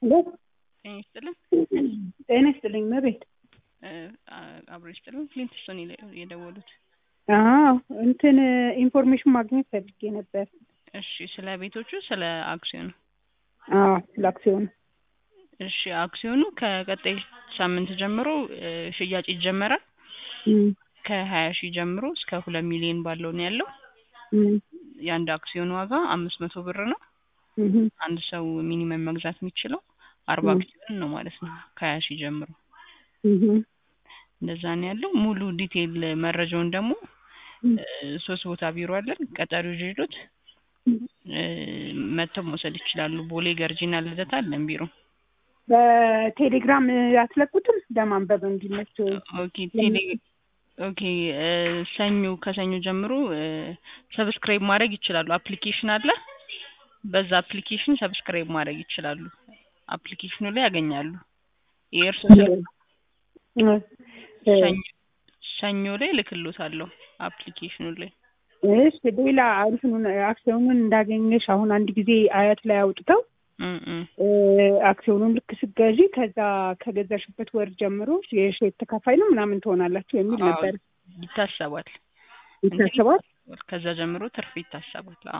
ሄሎ ጤና ይስጥልን። ጤና ይስጥልኝ መቤት አብሮ ይስጥልን። ፍሊንትስቶን የደወሉት። አዎ እንትን ኢንፎርሜሽን ማግኘት ፈልጌ ነበር። እሺ፣ ስለ ቤቶቹ ስለ አክሲዮኑ? አዎ ስለ አክሲዮኑ። እሺ፣ አክሲዮኑ ከቀጣይ ሳምንት ጀምሮ እ ሽያጭ ይጀመራል። እም፣ ከሀያ ሺህ ጀምሮ እስከ ሁለት ሚሊዮን ባለው ነው ያለው። እም፣ የአንድ አክሲዮን ዋጋ አምስት መቶ ብር ነው። እም፣ አንድ ሰው ሚኒመም መግዛት የሚችለው አርባ ም። አክሲዮን ነው ማለት ነው። ከሀያ ሺህ ጀምሮ እም፣ እንደዛ ነው ያለው። ሙሉ ዲቴይል መረጃውን ደግሞ እም፣ እ ሶስት ቦታ ቢሮ አለን። ቀጠሪው ጅሎት እ መጥተው መውሰድ ይችላሉ። ቦሌ ገርጂና ልደታ አለን ቢሮ። በቴሌግራም አትለቁትም ለማንበብ እንዲመች? ኦኬ ቴሌ ኦኬ እ ሰኞ ከሰኞ ጀምሮ እ ሰብስክራይብ ማድረግ ይችላሉ። አፕሊኬሽን አለ። በዛ አፕሊኬሽን ሰብስክራይብ ማድረግ ይችላሉ። አፕሊኬሽኑ ላይ ያገኛሉ። የእርሶ ስልክ ሰኞ ሰኞ ላይ እልክልዎታለሁ አፕሊኬሽኑ ላይ። እሺ ሌላ እንትኑን አክሲዮኑን እንዳገኘሽ አሁን አንድ ጊዜ አያት ላይ አውጥተው እም እም እ አክሲዮኑን ልክ ስትገዢ ከዛ ከገዛሽበት ወር ጀምሮ የሼር ተካፋይ ነው ምናምን ትሆናላችሁ የሚል አዎ፣ ነበር። ይታሰባል። ይታሰባል። ከዛ ጀምሮ ትርፍ ይታሰባል። አዎ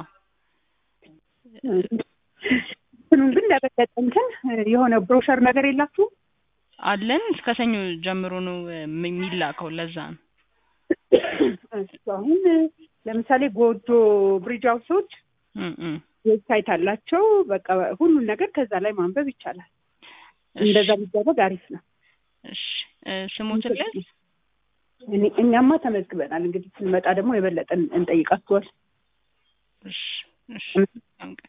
እንትኑን ግን ለበለጠ እንትን የሆነ ብሮሸር ነገር የላችሁም? አለን እስከ ሰኞ ጀምሮ ነው እ የሚላከው። ለዛ ነው። እሱ አሁን ለምሳሌ ጎጆ ብሪጅ ሃውሶች እም እም ዌብሳይት አላቸው። በቃ ሁሉን ነገር ከዛ ላይ ማንበብ ይቻላል። እሺ እንደዛ ቢደረግ አሪፍ ነው። እሺ እ ስሞትን ላይ እኔ- እኛማ ተመዝግበናል። እንግዲህ ስንመጣ ደግሞ የበለጠ እንጠይቃችኋል። እሺ እሺ